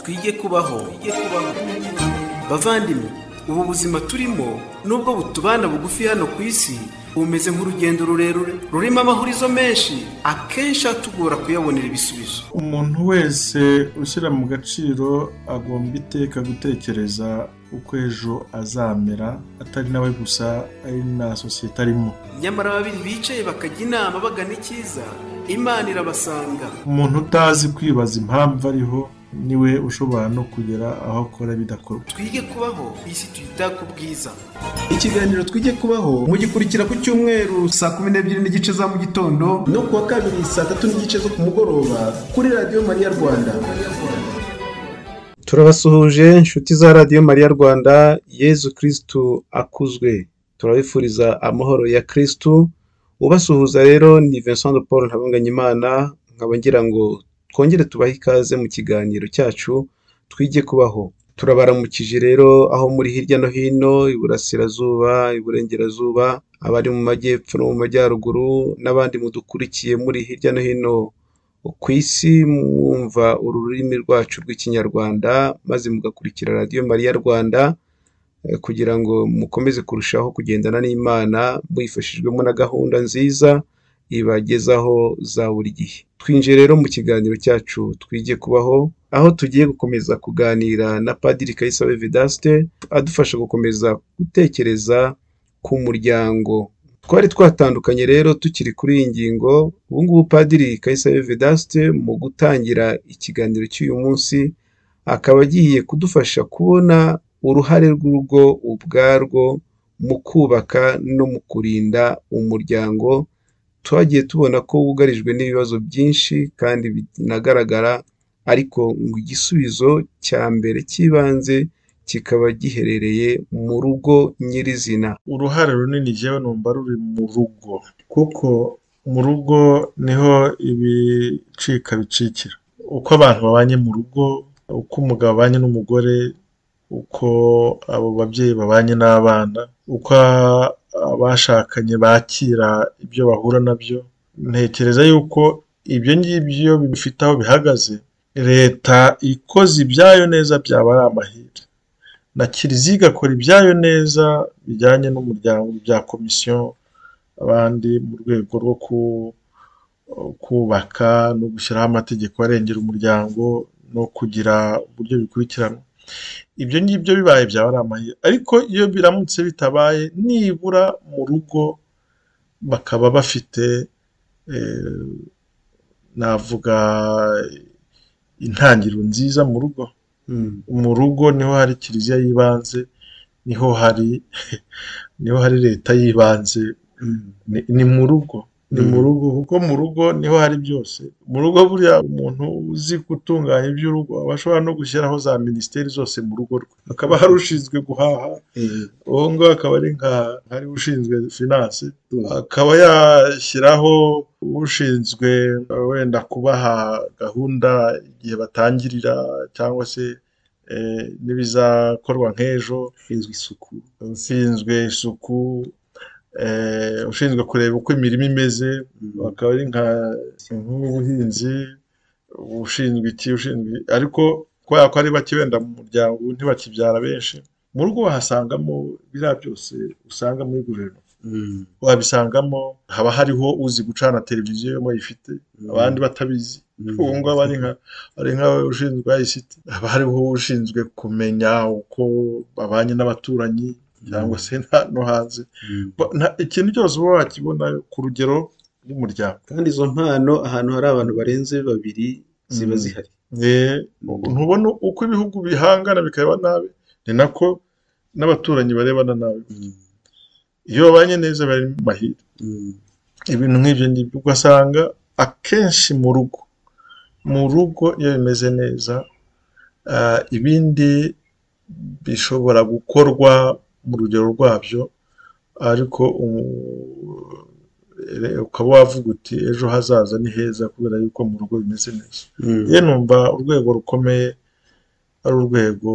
twige kubaho bavandimwe ubu buzima turimo nubwo butubana bugufi hano ku isi bumeze nk'urugendo rurerure rurimo amahurizo menshi akenshi atugora kuyabonera ibisubizo umuntu wese ushyira mu gaciro agomba iteka gutekereza uko ejo azamera atari nawe gusa ari na sosiyete arimo nyamara babiri bicaye bakajya inama bagana icyiza imana irabasanga umuntu utazi kwibaza impamvu ariho niwe ushobora no kugera aho akora bidakorwa twige kubaho isi tuyita ku bwiza ikiganiro twige kubaho mugikurikira ku cyumweru saa kumi n'ebyiri n'igice za mu gitondo no kuwa kabiri saa tatu n'igice zo ku mugoroba kuri radiyo mariya rwanda turabasuhuje inshuti za radiyo mariya rwanda yezu kirisitu akuzwe turabifuriza amahoro ya kirisitu ubasuhuza rero ni vincent de paul ntabanganyimana nkaba ngira ngo twongere tubahe ikaze mu kiganiro cyacu twige kubaho turabaramukije rero aho muri hirya no hino iburasirazuba iburengerazuba abari mu majyepfo no mu majyaruguru n'abandi mudukurikiye muri hirya no hino ku isi mwumva uru rurimi rwacu rw'ikinyarwanda maze mugakurikira radiyo mariya rwanda eh, kugira ngo mukomeze kurushaho kugendana n'imana mwifashijwemo na gahunda nziza ibagezaho za buri gihe twinjiye rero mu kiganiro cyacu twige kubaho aho tugiye gukomeza kuganira na padiri kayisabe vedaste adufasha gukomeza gutekereza ku muryango twari twatandukanye rero tukiri kuri iyi ngingo ubu ngubu padiri kayisabe vedaste mu gutangira ikiganiro cy'uyu munsi akaba agiye kudufasha kubona uruhare rw'urugo ubwarwo mu kubaka no mu kurinda umuryango twagiye tubona ko wugarijwe n'ibibazo byinshi kandi binagaragara ariko ngo igisubizo cya mbere cy'ibanze kikaba giherereye mu rugo nyirizina uruhare runini njyewe numva ruri mu rugo kuko mu rugo niho ibicika bicikira uko abantu babanye mu rugo uko umugabo abanye n'umugore uko abo babyeyi babanye n'abana uko abashakanye bakira ibyo bahura nabyo ntekereza yuko ibyo ngibyo bifite aho bihagaze leta ikoze ibyayo neza byaba ari amahirwe na kiliziya igakora ibyayo neza bijyanye n'umuryango bya komisiyo abandi mu rwego rwo ku- kubaka no gushyiraho amategeko arengera umuryango no kugira uburyo bikurikirana ibyo ngibyo bibaye byaba ari amahirwe ariko iyo biramutse bitabaye nibura mu rugo bakaba bafite eh, navuga intangiriro nziza mu rugo mu rugo niho hari kiliziya y'ibanze niho hari niho hari leta y'ibanze ni, ni mu rugo ni mu Mm. rugo kuko mu rugo niho hari byose mu rugo buriya umuntu uzi gutunganya iby'urugo aba ashobora no gushyiraho za minisiteri zose mu rugo rwe hakaba hari ushinzwe guhaha uwo nguwo akaba ari nka hari ushinzwe finance akaba yashyiraho ushinzwe eh, wenda kubaha gahunda igihe batangirira cyangwa se eh, n'ibizakorwa nk'ejo ushinzwe isuku ushinzwe isuku eh, ushinzwe kureba uko imirima imeze bakaba ari nka nk'ubuhinzi ushinzwe iki ushinzwe ariko kubera ko ari bake wenda mu muryango ntibakibyara benshi mu rugo wahasangamo biriya byose usanga muri guverinoma wabisangamo haba hariho uzi gucana televiziyo iyo bayifite abandi batabizi ubu ngubu ari nka ari nk'abashinzwe ICT haba hariho ushinzwe kumenya uko babanye n'abaturanyi cyangwa se na- no hanze Ba- nta- ikintu cyose uba wakibona ku rugero rw'umuryango kandi izo mpano ahantu hari abantu barenze babiri ziba Mm. zihari Eh, ntubona uko ibihugu bihangana bikareba nabi ni nako n'abaturanyi barebana nabi iyo babanye neza bari mu mahirwe ibintu nk'ibyo ngibyo ugasanga akenshi mu rugo mu rugo iyo bimeze neza ah, ibindi bishobora gukorwa mu rugero rwabyo ariko umu- eh, ukaba wavuga uti ejo hazaza ni heza kubera yuko mu rugo bimeze neza ye numva urwego rukomeye ari urwego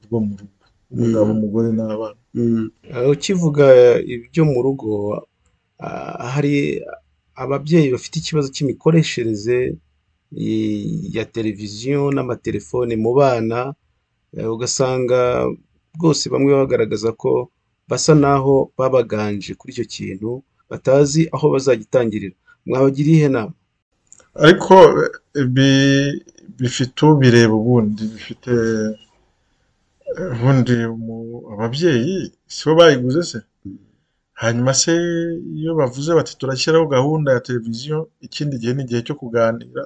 rwo mu rugo umugabo umugore n'abana Eh, ukivuga ibyo mu rugo ah, hari ababyeyi bafite ikibazo cy'imikoreshereze i- ya televiziyo n'amatelefone mu bana eh, ugasanga rwose bamwe bagaragaza ko basa naho babaganje kuri icyo kintu batazi aho bazagitangirira mwabagira iyihe nama ariko eh, bi- bifite ubireba ubundi bifite eh, ubundi mu- ababyeyi si bo bayiguze se hanyuma se iyo bavuze bati turashyiraho gahunda ya televiziyo ikindi gihe ni igihe cyo kuganira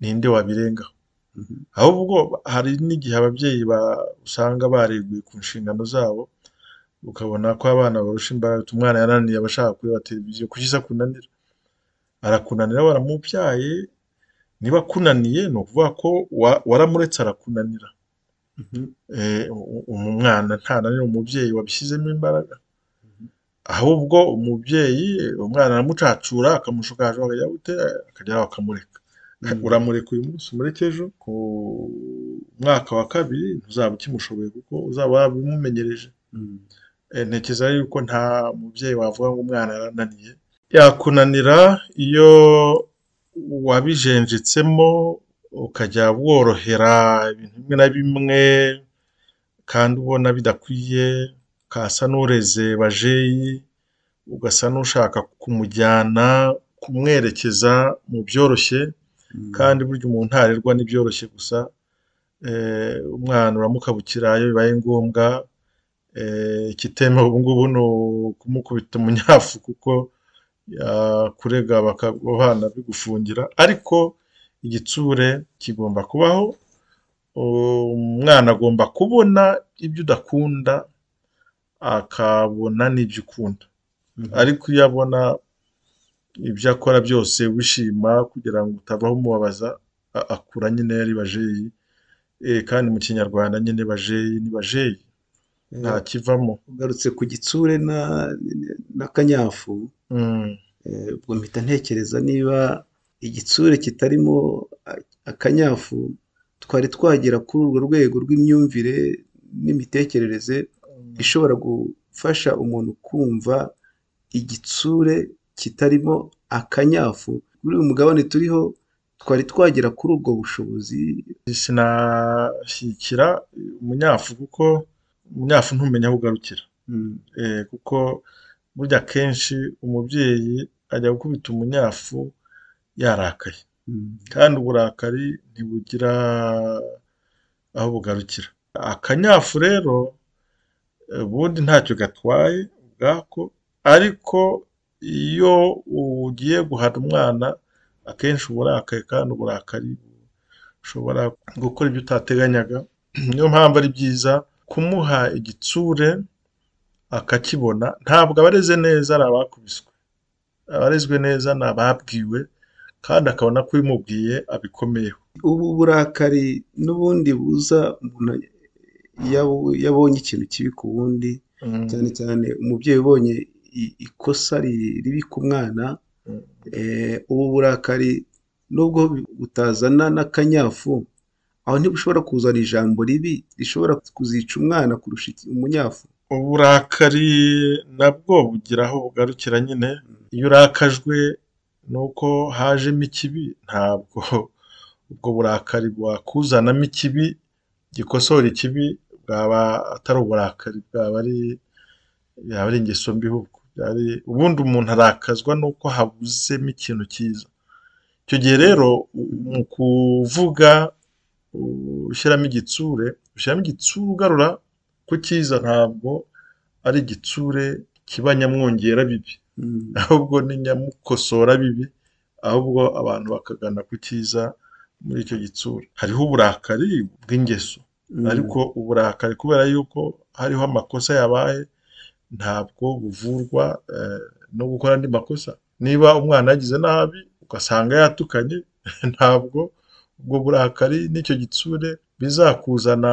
ninde wabirengaho ahubwo hari n'igihe ababyeyi ba- usanga bareguye ku nshingano zabo ukabona ko abana barusha imbaraga umwana yananiye abashaka kureba televiziyo kuki se akunanira arakunanira waramubyaye niba akunaniye ni ukuvuga ko wa- waramuretse arakunanira Eh, u- u- umwana ntananira umubyeyi wabishyizemo imbaraga ahubwo umubyeyi umwana aramucacura akamushukajwe akajya gute akajya aho akamureka uramureka uyu munsi umureke ejo ku mwaka wa kabiri ntuzaba ukimushoboye kuko uzaba wabimumenyereje Eh, ntekereza yuko nta mubyeyi wavuga ngo umwana yarananiye yakunanira iyo wabijenjetsemo ukajya worohera ibintu bimwe na bimwe kandi ubona bidakwiye ukasa n'ureze bajeyi ugasa n'ushaka kumujyana kumwerekeza mu byoroshye kandi burya umuntu ntarerwa n'ibyoroshye gusa eh, umwana uramukabukira iyo bibaye ngombwa eh, ikitemewe ubu ngubu ni ukumukubita umunyafu kuko yakurega bakabana bigufungira ariko igitsure kigomba kubaho umwana agomba kubona ibyo udakunda akabona n'ibyo ukunda ariko iyo abona ibyo akora byose wishima kugira ngo utavaho umubabaza a- akura nyine yari bajeyi Eh, kandi mu kinyarwanda nyine bajeyi ni bajeyi nta kivamo ugarutse ku gitsure na- n'akanyafu Mm. Eh, ubwo mpita ntekereza niba igitsure kitarimo a- akanyafu twari twagera kuri urwo rwego rw'imyumvire n'imitekerereze ishobora gufasha umuntu kumva igitsure kitarimo akanyafu muri uyu mugabane turiho twari twagera kuri ubwo bushobozi sinashyikira umunyafu kuko umunyafu ntumenya aho ugarukira Mm, Eh, kuko burya akenshi umubyeyi ajya gukubita umunyafu yarakaye mm, kandi uburakari ntibugira aho bugarukira akanyafu rero eh, ubundi ntacyo gatwaye ubwako ariko iyo ugiye guhana umwana akenshi uba urakaye kandi uburakari bushobora gukora ibyo utateganyaga niyo mpamvu ari byiza kumuha igitsure akakibona ntabwo abareze neza ari abakubiswe abarezwe neza ni ababwiwe kandi akabona ko ubimubwiye abikomeyeho ubu burakari n'ubundi buza umuntu yabu- yabonye ikintu kibi ku wundi Mm, cyane cyane umubyeyi ubonye i- ikosa ri- ribi ku mwana mm, eh, ubu burakari nubwo butazana n'akanyafu aho ntibushobora kuzana ijambo ribi rishobora kuzica umwana kurusha iki- umunyafu uburakari nabwo bugira aho bugarukira nyine iyo urakajwe nuko hajemo ikibi ntabwo ubwo burakari bwakuzanamo ikibi gikosora ikibi bwaba atari uburakari bwaba ari yaba ari ingeso mbi ahubwo yari ubundi umuntu arakazwa nuko habuzemo ikintu cyiza icyo gihe rero mu kuvuga ushyiramo igitsure ushyiramo igitsure ugarura ku cyiza ntabwo ari igitsure kiba nyamwongera bibi Mm. ahubwo ni nyamukosora bibi ahubwo abantu bakagana ku cyiza muri icyo gitsure hariho uburakari bw'ingeso Mm. ariko uburakari kubera yuko hariho amakosa yabaye ntabwo buvurwa eh, no gukora andi makosa niba umwana yagize nabi ugasanga yatukanye ntabwo ubwo burakari n'icyo gitsure bizakuzana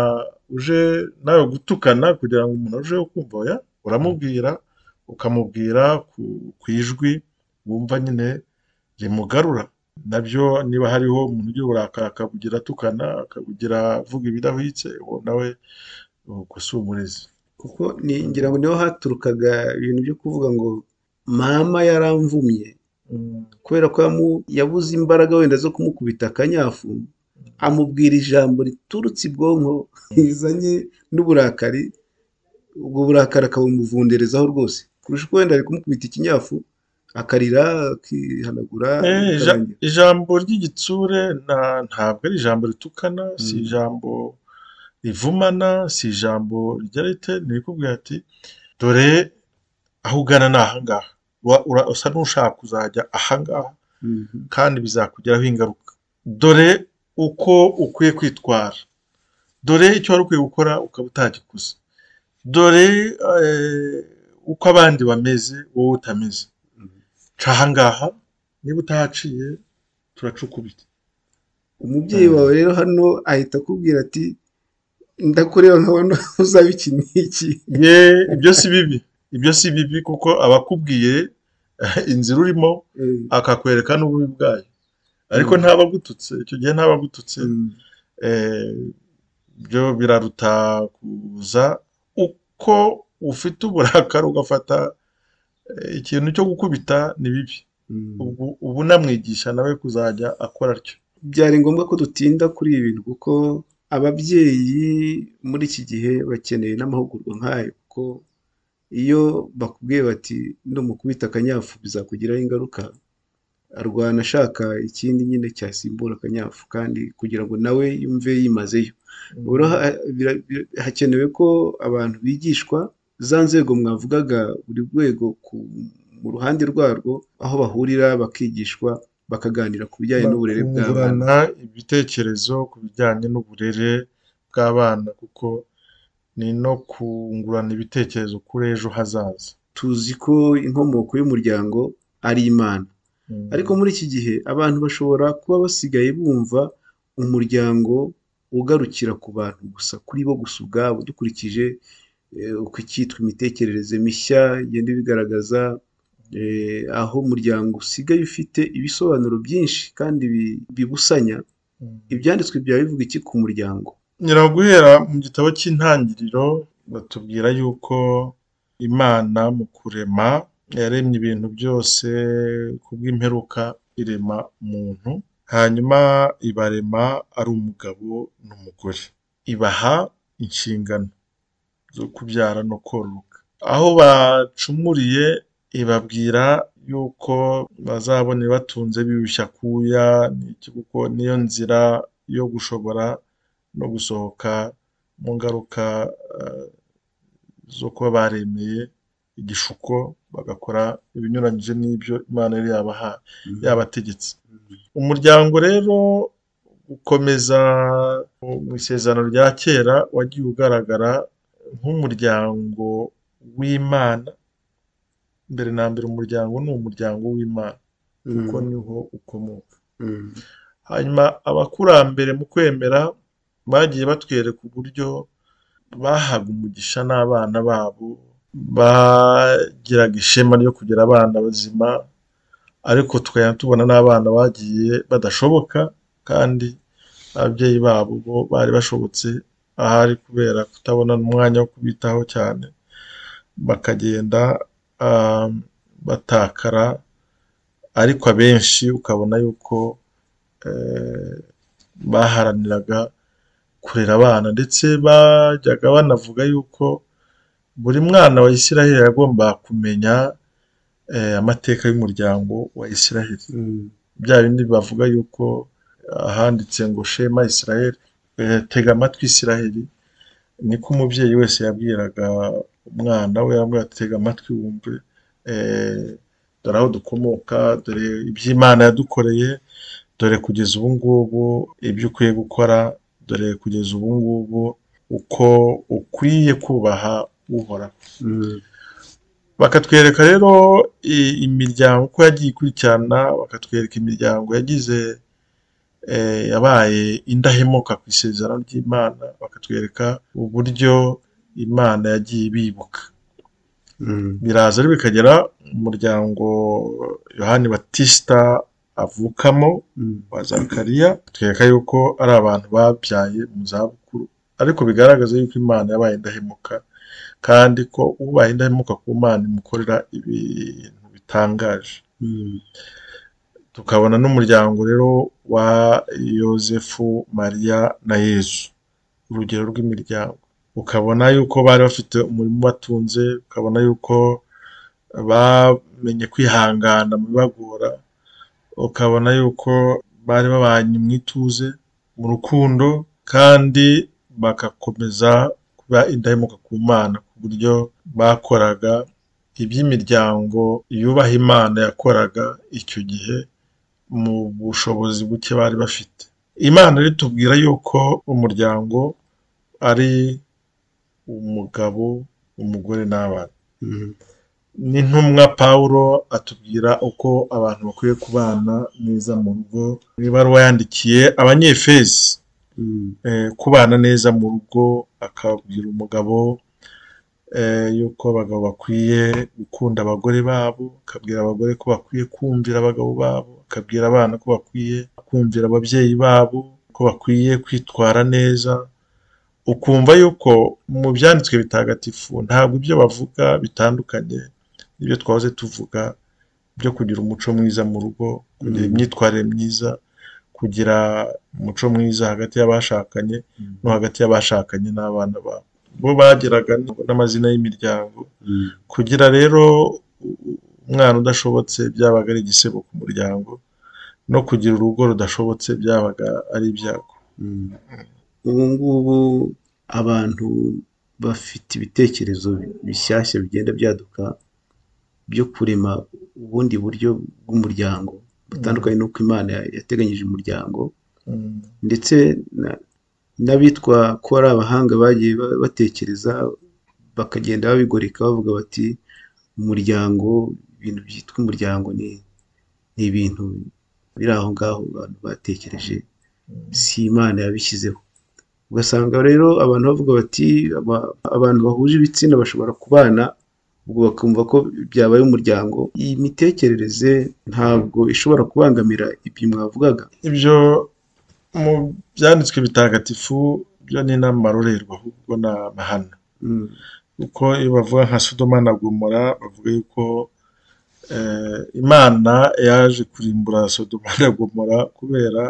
uje nawe gutukana kugira ngo umuntu arusheho kumva oya uramubwira ukamubwira ku, ku ijwi wumva nyine rimugarura nabyo niba hariho umuntu ugira uburakari akabugira atukana akabugira avuga ibidahwitse uwo nawe ubwo si umurezi kuko ni- ngira ngo niho haturukaga ibintu byo kuvuga ngo mama yaramvumye kubera ko yamu- yabuze imbaraga wenda zo kumukubita akanyafu amubwira ijambo riturutse ibwonko rizanye n'uburakari ubwo burakari akabumuvunderezaho rwose kurusha uko wenda ari kumukubita ikinyafu akarira akihanagura Eh, ija- bikarangira. ijambo ry'igitsure na- ntabwo ari ijambo ritukana si Mm. ijambo rivumana si ijambo ryarite ntirikubwira ati dore aho ugana ni ahangaha Ura- ura- usa n'ushaka kuzajya ahangaha Mhm. kandi bizakugiraho ingaruka dore uko ukwiye kwitwara dore icyo wari ukwiye gukora ukaba utagikoze dore eh, uko abandi bameze wowe utameze ca ahangaha niba utahaciye turacukubita umubyeyi wawe rero hano ahita akubwira ati ndakureba nkabona uzaba iki n'iki ye ibyo si bibi ibyo si bibi kuko aba akubwiye inzira urimo akakwereka n'ububi bwayo ariko Mm. ntaba agututse icyo gihe ntaba agututse eh, byo biraruta kuza uko ufite uburakari ugafata eh, ikintu cyo gukubita ni bibi ubu uba unamwigisha nawe kuzajya akora atyo byari ngombwa ko dutinda kuri ibi bintu kuko ababyeyi muri iki gihe bakeneye n'amahugurwa nk'ayo kuko iyo bakubwiye bati numukubita akanyafu bizakugiraho ingaruka arwana ashaka ikindi nyine cyasimbura akanyafu kandi kugira ngo nawe yumve yimazeyo Ubu rero ha- bira- bira- hakenewe ko abantu bigishwa za nzego mwavugaga buri rwego ku- mu ruhande rwarwo aho bahurira bakigishwa bakaganira ku bijyanye n'uburere bw'abana kungurana ibitekerezo ku bijyanye n'uburere bw'abana kuko ni no kungurana ibitekerezo kuri ejo hazaza tuzi ko inkomoko y'umuryango ari imana Mm. ariko muri iki gihe abantu bashobora kuba basigaye bumva umuryango ugarukira ku bantu gusa kuri bo gusa ubwabo dukurikije eh, uko icyitwa imitekerereze mishya igenda ibigaragaza eh, aho umuryango usigaye ufite ibisobanuro byinshi kandi bi- bibusanya Mm. ibyanditswe byaba bivuga iki ku muryango nyiraguhera mu gitabo cy'intangiriro batubwira yuko imana mu kurema yaremye ibintu byose ku bw'imperuka irema muntu hanyuma ibarema ari umugabo n'umugore ibaha inshingano zo kubyara no kororoka aho bacumuriye ibabwira yuko bazabona batunze bibishya kuya n'iki kuko niyo nzira yo gushobora no gusohoka mu ngaruka eh, zo kuba baremeye igishuko bagakora ibinyuranyije n'ibyo Imana yari yabahaye yabategetse umuryango rero ukomeza mu isezerano rya kera wagiye ugaragara nk'umuryango w'Imana mbere na mbere umuryango ni umuryango w'Imana kuko niho ukomoka hanyuma abakurambere mu kwemera bagiye batwereka uburyo bahaga umugisha n'abana babo bagiraga ishema ryo kugira abana bazima ariko tukajya tubona n'abana bagiye badashoboka kandi ababyeyi babo bo bari bashobotse ahari kubera kutabona umwanya wo kubitaho cyane bakagenda ah, batakara ariko abenshi ukabona yuko eh, baharaniraga kurera abana ndetse bajyaga banavuga yuko buri mwana wa Isiraheli yagombaga kumenya eh, amateka y'umuryango wa Isiraheli bya bindi bavuga yuko ahanditse ngo shema Isiraheli eh, tega amatwi Isiraheli niko umubyeyi wese yabwiraga umwana we yamubwira ati, tega amatwi wumve eh, dore aho dukomoka dore iby'Imana yadukoreye dore kugeza ubu ngubu ibyo ukwiye gukora dore kugeza ubu ngubu uko ukwiye kubaha uhoraho bakatwereka rero i- imiryango uko yagiye ikurikirana bakatwereka imiryango yagize eh, yabaye indahemuka ku isezerano ry'Imana bakatwereka uburyo Imana yagiye ibibuka biraza rero bikagera mu muryango yohani batisita avukamo wa Zakariya twereka yuko ari abantu babyaye mu zabukuru ariko bigaragaza yuko Imana yabaye indahemuka kandi ko ubaye indahemuka ku Mana imukorera ibintu bitangaje tukabona n'umuryango rero wa yosefu mariya na yesu urugero rw'imiryango ukabona yuko bari bafite umurimo batunze ukabona yuko bamenye kwihangana mu bibagora ukabona yuko bari babanye mu ituze mu rukundo kandi bagakomeza kuba indahemuka ku mana ku buryo bakoraga iby'imiryango yubaha imana yakoraga icyo gihe mu bushobozi buke bari bafite imana ritubwira yuko umuryango ari umugabo umugore n'abana n'intumwa paul atubwira uko abantu bakwiye kubana neza mu rugo ibaruwa yandikiye abanyefezi kubana neza mu rugo akabwira umugabo yuko abagabo bakwiye gukunda abagore babo akabwira abagore ko bakwiye kumvira abagabo babo akabwira abana ko bakwiye kumvira ababyeyi babo ko bakwiye kwitwara neza ukumva yuko mu byanditswe bitagatifu ntabwo ibyo bavuga bitandukanye n'ibyo twahoze tuvuga byo kugira umuco mwiza mu rugo kugira imyitwarire myiza kugira umuco mwiza hagati y'abashakanye no hagati y'abashakanye n'abana babo bo bageraga n'amazina y'imiryango kugira rero umwana udashobotse byabaga ari igisebo ku muryango no kugira urugo rudashobotse byabaga ari ibyago ubu ngubu abantu bafite ibitekerezo bishyashya bigenda byaduka byo kurema ubundi buryo bw'umuryango butandukanye n'uko imana yateganyije umuryango ndetse n'abitwa ko ari abahanga bagiye batekereza bakagenda babigoreka bavuga bati umuryango ibintu byitwa umuryango ni ibintu biri aho ngaho abantu batekereje si imana yabishyizeho ugasanga rero abantu bavuga bati abantu bahuje ibitsina bashobora kubana ubwo bakumva ko byabaye umuryango iyi mitekerereze ntabwo ishobora kubangamira ibyo mwavugaga ibyo mu byanditswe bitagatifu byo ni n'amarorerwa ahubwo ni amahano kuko iyo bavuga nka sodoma na gomora bavuga yuko imana yaje kurimbura sodoma na gomora kubera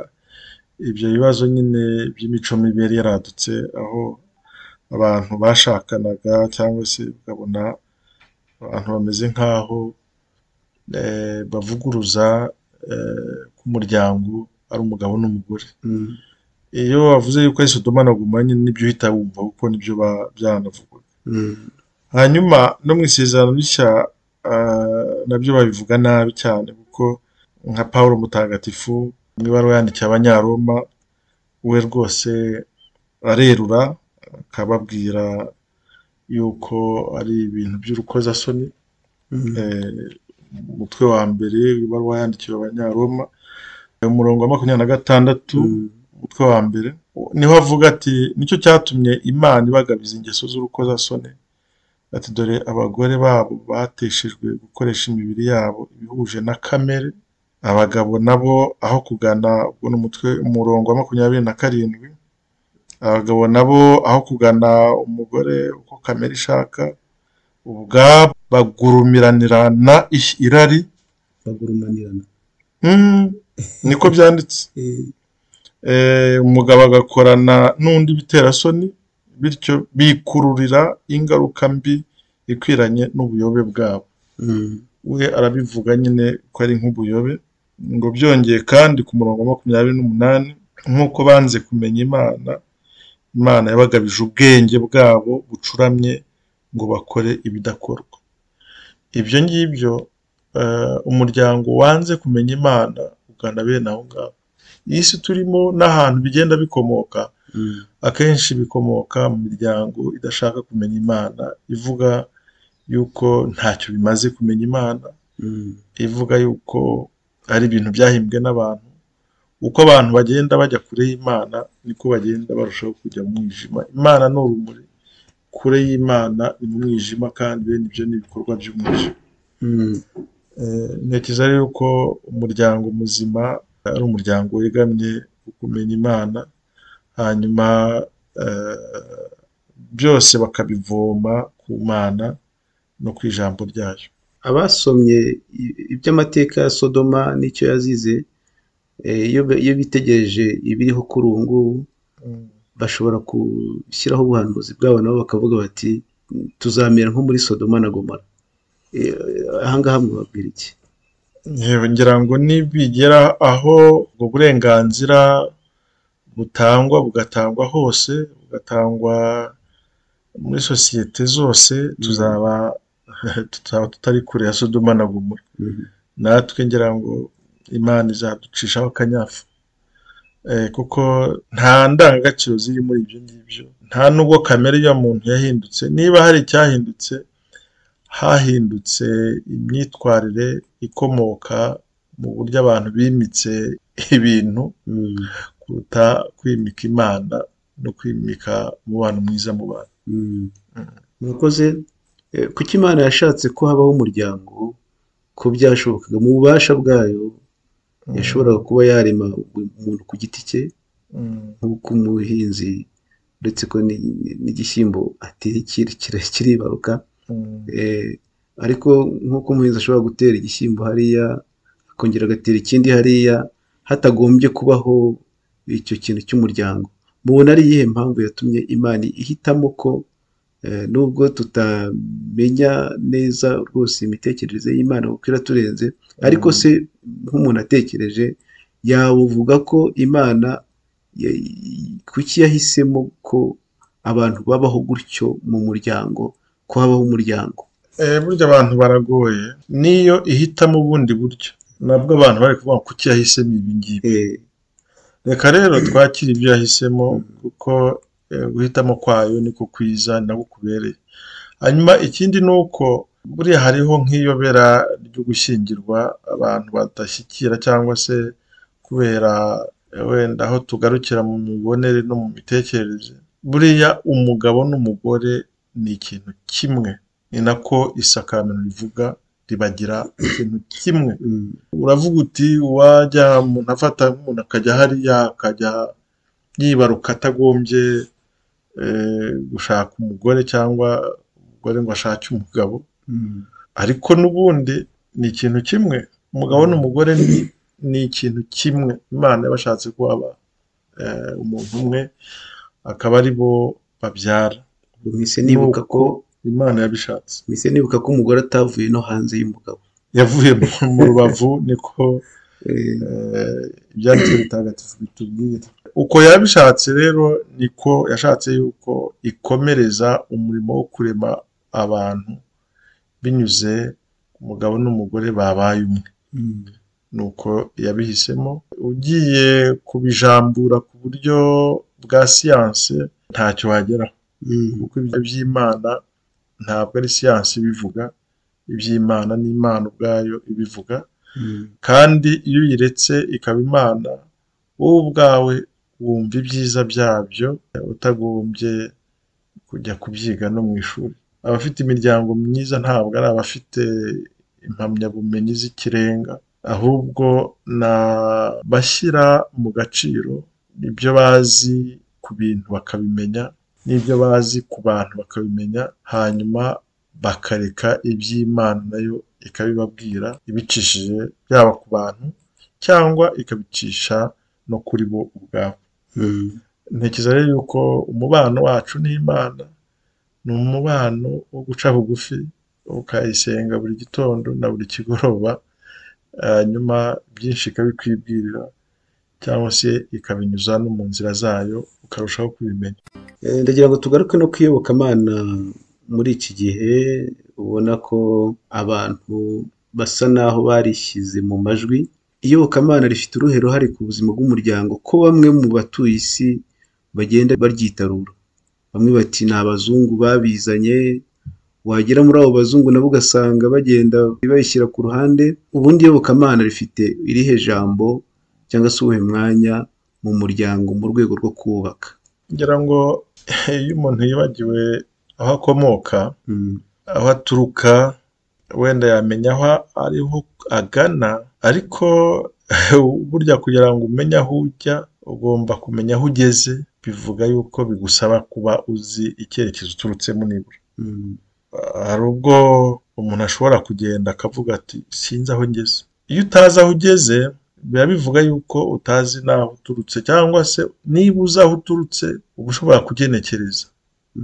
ibyo bibazo nyine by'imico mibi yari yaradutse aho abantu bashakanaga cyangwa se ukabona abantu bameze nk'aho bavuguruza k'umuryango ari umugabo n'umugore iyo wavuze yuko ari sodoma na gomora nyine nibyo uhita wumva kuko nibyo byanavugaga hanyuma no mu isezerano rishya nabyo babivuga nabi cyane kuko nka paul mutagatifu mu ibaruwa yandikiye abanyaroma we rwose arerura akababwira yuko ari ibintu by'urukozasoni umutwe wa mbere w'ibaruwa yandikiwe abanyaroma umurongo wa makumyabiri na gatandatu umutwe wa mbere niho avuga ati nicyo cyatumye imana ibagabiza ingeso z'urukozasoni ati dore abagore babo bateshejwe gukoresha imibiri yabo ibihuje na kamere abagabo nabo aho kugana ubwo ni umutwe umurongo wa makumyabiri na karindwi abagabo nabo aho kugana umugore uko kamera ishaka ubwabo bagurumiraninana irari bagurumanirana niko byanditse umugabo agakorana n'undi biterasoni bityo bikururira ingaruka mbi ikwiranye n'ubuyobe bwabo we arabivuga nyine ko ari nk'ubuyobe ngo byongeye kandi ku murongo wa makumyabiri n'umunani nk'uko banze kumenya imana imana yabagabije ubwenge bwabo bucuramye ngo bakore ibidakorwa ibyo ngibyo umuryango wanze kumenya imana ugana bene aho ngaho iyi si turimo n'ahantu bigenda bikomoka akenshi bikomoka mu miryango idashaka kumenya imana ivuga yuko ntacyo bimaze kumenya imana ivuga yuko ari ibintu byahimbwe n'abantu uko abantu bagenda bajya kure y'imana niko bagenda barushaho kujya mu mwijima imana ni urumuri kure y'imana ni mu mwijima kandi bene ibyo ni ibikorwa by'umwijima ntekereza rero ko umuryango muzima ari umuryango wegamye ku kumenya imana hanyuma byose bakabivoma ku mana no ku ijambo ryayo abasomye iby'amateka ya sodoma n'icyo yazize eh, iyo be- iyo bitegereje ibiriho kuri ubu ngubu bashobora gushyiraho ubuhanuzi bwabo nabo bakavuga bati tuzamera nko muri sodoma na gomora Eh, ahangaha mwababwira iki yewe ngira ngo nibigera aho ubwo burenganzira butangwa bugatangwa hose bugatangwa muri sosiyete zose tuzaba tutaba tutari kure ya sodoma na gomora Mhm. natwe ngira ngo imana izaducishaho akanyafu Eh, kuko nta ndangagaciro ziri muri ibyo ngibyo nta n'ubwo kamere ya muntu yahindutse niba hari icyahindutse hahindutse imyitwarire ikomoka mu buryo abantu bimitse ibintu Mm, kuruta kwimika imana no kwimika umubano mwiza mu bantu mm. murakoze Eh, kuki imana yashatse ko habaho umuryango ko byashobokaga mu bubasha bwayo yashoboraga kuba yarema umuntu ku giti cye Mm. nk'uko umuhinzi uretse ko ni- ni- n'igishyimbo ateye kiri- kira- kiribaruka Mm. Eh, ariko nk'uko umuhinzi ashobora gutera igishyimbo hariya akongera agatera ikindi hariya hatagombye kubaho icyo kintu cy'umuryango mubona ari iyihe mpamvu yatumye imana ihitamo ko eh, nubwo tutamenya neza rwose imitekerereze y'imana kuko iraturenze ariko se nk'umuntu atekereje yavuga ko imana ya- kuki yahisemo ko abantu babaho gutyo mu muryango ko habaho umuryango Eh, burya abantu baragoye niyo ihitamo ubundi buryo nabwo abantu bari kuvuga ngo kuki yahisemo ibi ngibi Eh, reka rero twakire ibyo yahisemo kuko eh, guhitamo kwayo niko kwiza ni nako kubereye hanyuma ikindi ni uko buriya hariho nk'iyobera ryo gushyingirwa abantu badashyikira cyangwa se kubera eh, wenda aho tugarukira mu mibonere no mu mitekerereze buriya umugabo n'umugore ni ikintu kimwe ni nako isakaramentu rivuga ribagira ikintu kimwe mm, uravuga uti wajya umuntu afata nk'umuntu akajya hariya akajya yibaruka atagombye eh, gushaka umugore cyangwa umugore ngo ashake umugabo mm, ariko n'ubundi ni ikintu kimwe umugabo n'umugore ni, ni ikintu kimwe imana yabashatse ko haba eh, umuntu umwe akaba ari bo babyara mpise nibuka ko imana yabishatse mpise nibuka ko umugore atavuye no hanze y'umugabo yavuye mu- mu rubavu niko Eh, Eh, ibyanditswe bitagatifu bitubwira uko yabishatse rero niko yashatse yuko ikomereza umurimo wo kurema abantu binyuze umugabo n'umugore babaye umwe mm, nuko yabihisemo ugiye kubijambura ku buryo bwa siyanse ntacyo wageraho mm, kuko iby'imana ntabwo ari siyanse ibivuga iby'imana ni imana ubwayo ibivuga mm, kandi iyo uyiretse ikaba imana wowe ubwawe wumva ibyiza byabyo utagombye kujya kubyiga no mu ishuri abafite imiryango myiza ntabwo ari abafite impamyabumenyi z'ikirenga ahubwo ni abashyira mu gaciro ibyo bazi ku bintu bakabimenya n'ibyo bazi ku bantu bakabimenya hanyuma bakareka iby'imana nayo ikabibabwira ibicishije yaba ku bantu cyangwa ikabicisha no kuri bo ubwabo mm, ntekereza rero yuko umubano wacu n'imana ni umubano wo guca bugufi ukayisenga buri gitondo na buri kigoroba hanyuma byinshi ikabikwibwirira cyangwa se ikabinyuza no mu nzira zayo ukarushaho kubimenya Eh, ndagira ngo tugaruke no kwiyobokamana muri iki gihe ubona ko abantu basa naho barishyize mu majwi iyobokamana rifite uruhe ruhare ku buzima bw'umuryango ko bamwe mu batuye isi bagenda baryitarura bamwe bati ni abazungu babizanye wagera muri abo bazungu nabo ugasanga bagenda bayishyira ku ruhande ubundi iyobokamana rifite irihe jambo cyangwa se uwuhe mwanya mu muryango mu rwego rwo kubaka ngira ngo iyo umuntu yibagiwe aho akomoka Mm. aho aturuka wenda yamenya aho ariho agana ariko burya kugira ngo umenye aho ujya ugomba kumenya aho ugeze bivuga yuko bigusaba kuba uzi icyerekezo uturutsemo nibura Mm. hari ubwo umuntu ashobora kugenda akavuga ati sinzi aho ngeze iyo utazi aho ugeze biba bivuga yuko utazi n'aho uturutse cyangwa se niba uzi aho uturutse uba ushobora kugenekereza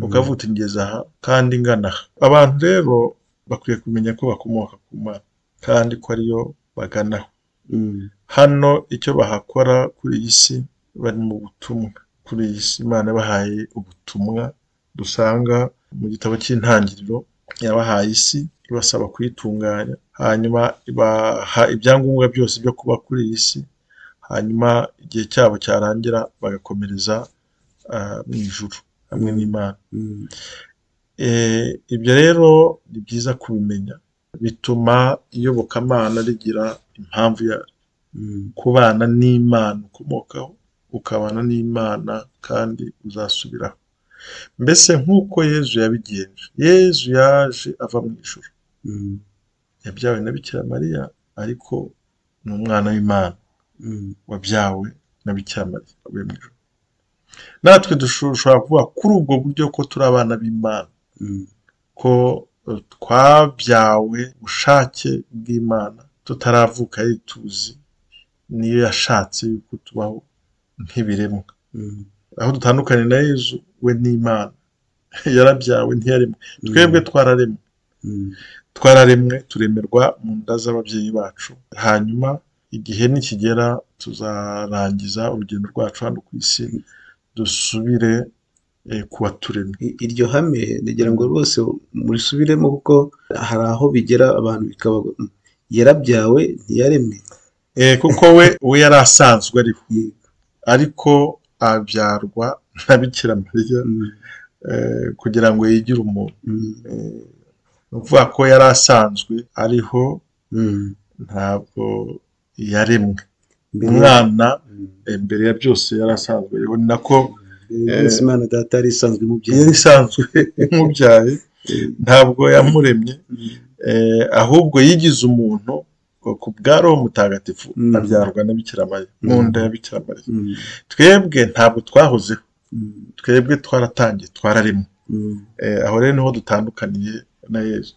ukavuga uti ngeze aha kandi ngana aha abantu rero bakwiye kumenya ko bakomoka ku mana kandi ko ariyo baganaho hano icyo bahakora kuri iyi si bari mu butumwa kuri iyi si imana yabahaye ubutumwa dusanga mu gitabo cy'intangiriro yabahaye isi ibasaba kuyitunganya hanyuma ibaha ibyangombwa byose byo kuba kuri iyi si hanyuma igihe cyabo cyarangira bagakomereza ah, mu ijuru hamwe n'imana Eh, ibyo rero ni byiza kubimenya bituma iyobokamana rigira impamvu ya kubana n'imana ukomokaho ukabana n'imana kandi uzasubiraho mbese nk'uko yezu yabigenje yezu yaje ava mu ijuru yabyawe na bikira mariya ariko ni umwana w'imana wabyawe na bikira mariya wavuye mu ijuru natwe dushobora kuvuga kuri ubwo buryo ko turi abana b'imana ko eh, twabyawe ubushake bw'imana tutaravuka yari tuzi niyo yashatse yuko tubaho nk'ibiremwa aho dutandukanye na yezu we n'imana yarabyawe ntiyaremwe twebwe twararemwe twararemwe turemerwa mu nda z'ababyeyi bacu hanyuma igihe nikigera tuzarangiza urugendo rwacu hano ku isi dusubire eh, ku waturemye I- iryo hame ngira ngo rwose murisubiremo kuko hari aho bigera abantu bikaba yarabyawe ntiyaremwe Eh, kuko we we yari asanzwe ariho ariko abyarwa na bikira mariya Mm, eh, kugira ngo yigire umuntu mm, Eh, ni ukuvuga ko yari asanzwe ariho mm. ntabwo yaremwe Mbere- umwana Mm. eh, mbere ya byose yari asanzwe ariho ni nako Mbere ya Yesu Imana data yari isanzwe yari imubyaye isanzwe imubyaye ntabwo yamuremye eh, ahubwo yigize umuntu ku bwa roho mutagatifu Mm. abyarwa na bikira mariya mu Mm. nda ya bikira mariya Mm, twebwe ntabwo twahozeho mm, twebwe twaratangiye twararimo mm, Eh, aho rero niho dutandukaniye na yesu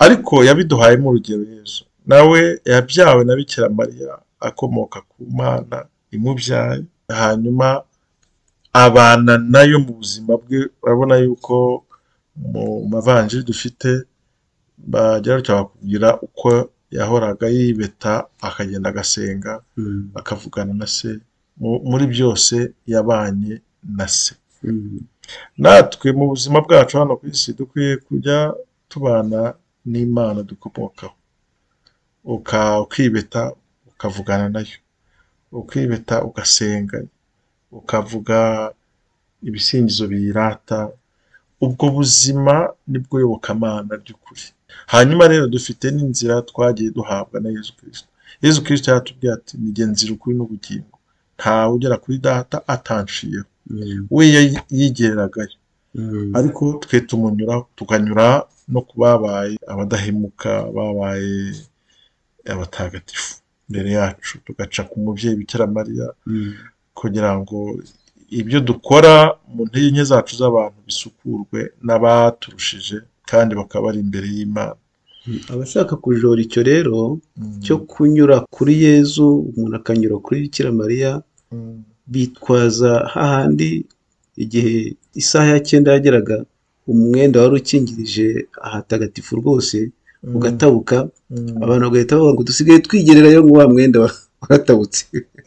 ariko yabiduhayemo urugero yesu nawe yabyawe na bikira mariya akomoka ku mana imubyaye hanyuma abana nayo mu buzima bwe urabona yuko mu mavanjiri dufite bagera gutya bakubwira uko yahoraga yibeta akagenda agasenga mm, akavugana na se Mu- muri byose yabanye na se mm, natwe mu buzima bwacu hano ku isi dukwiye kujya tubana n'imana dukomokaho Uka- ukibeta ukavugana nayo ukibeta ugasenga ukavuga ibisingizo biyirata ubwo buzima nibwo yobokamana ry'ukuri hanyuma rero dufite n'inzira twagiye duhabwa na yezu kirisito yezu kirisito yaratubwiye ati nige nzira ukuri n'ubugingo ntawe ugera kuri data atanshiyeho mm, we yayi- yigereragayo mm. ariko twe tumunyuraho tukanyura no ku babaye abadahemuka babaye abatagatifu mbere yacu tugaca ku mubyeyi bikira mariya Mm, kugira ngo ibyo dukora mu ntege nke zacu z'abantu bisukurwe n'abaturushije kandi bakaba bari imbere y'imana mm. abashaka kujora icyo rero Mm. cyo kunyura kuri yezu umuntu akanyura kuri bikira mariya Mm. bitwaza hahandi igihe isaha ya cyenda yageraga umwenda wari ukingirije ahatagatifu rwose Mm. ugatabuka Mm. abantu bagahita bavuga ngo dusigaye twigererayo ngo wa mwenda wa- waratabutse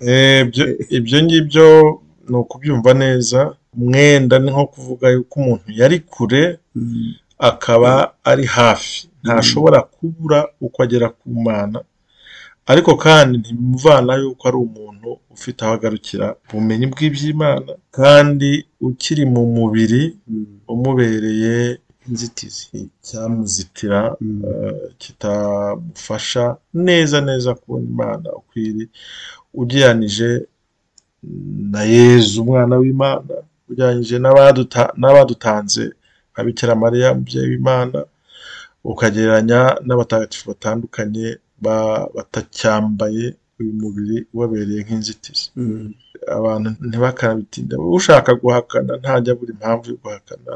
Eh, ibyo- ibyo ngibyo ni ukubyumva neza umwenda ni nko kuvuga yuko umuntu yari kure Mm, akaba ari hafi ntashobora kubura uko agera ku mana ariko kandi ntimuvana yuko ari umuntu ufite aho agarukira ubumenyi bw'iby'imana kandi ukiri mu mubiri mm, umubereye inzitizi icyamuzitira Mm, eh, kitamufasha neza neza kubona imana uko iri ugereranije na yezu umwana w'imana ugereranije n'abaduta- n'abadutanze nka bikira mariya umubyeyi w'imana ukagereranya n'abatagatifu batandukanye ba- batacyambaye uyu mubiri ubabereye nk'inzitizi mm, abantu ntibakanabitinda ushaka guhakana ntajya abura impamvu yo guhakana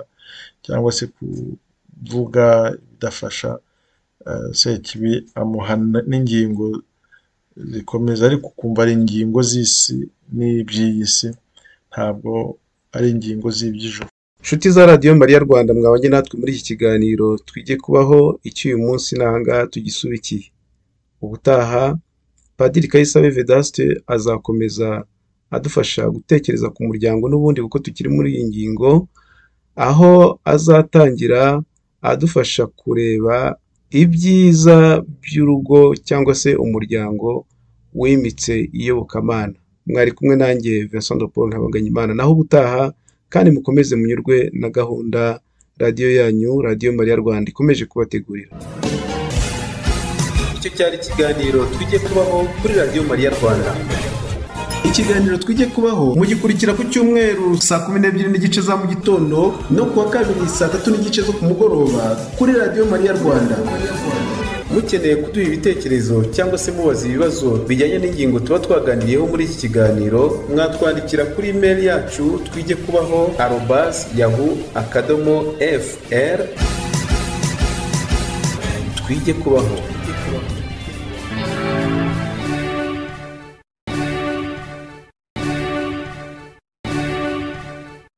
cyangwa se ku- kuvuga bidafasha sekibi amuhana n'ingingo zikomeza ariko ukumva ari ingingo z'isi n'iby'iyi si ntabwo ari ingingo z'iby'ijoro inshuti za radiyo mariya rwanda mwabanye natwe muri iki kiganiro twige kubaho icy'uyu munsi n'ahangaha tugisubikiye ubutaha padiri kayisabe vedasite azakomeza adufasha gutekereza ku muryango n'ubundi kuko tukiri muri iyi ngingo aho azatangira adufasha kureba ibyiza by'urugo cyangwa se umuryango wimitse iyobokamana mwari kumwe nanjye Vincent de paul ntabanganyimana naho ubutaha kandi mukomeze munyurwe na gahunda radiyo yanyu radiyo mariya rwanda ikomeje kubategurira icyo cyari ikiganiro tujye kubaho kuri radiyo mariya rwanda ikiganiro twige kubaho mugikurikira ku cyumweru saa kumi n'ebyiri n'igice za mu gitondo no kuwa kabiri saa tatu n'igice zo ku mugoroba kuri radiyo mariya rwanda mukeneye kuduha ibitekerezo cyangwa se mubaza ibibazo bijyanye n'ingingo tuba twaganiriyeho muri iki kiganiro mwatwandikira kuri imeri yacu twige kubaho arobasi yahu akadomo fr twige kubaho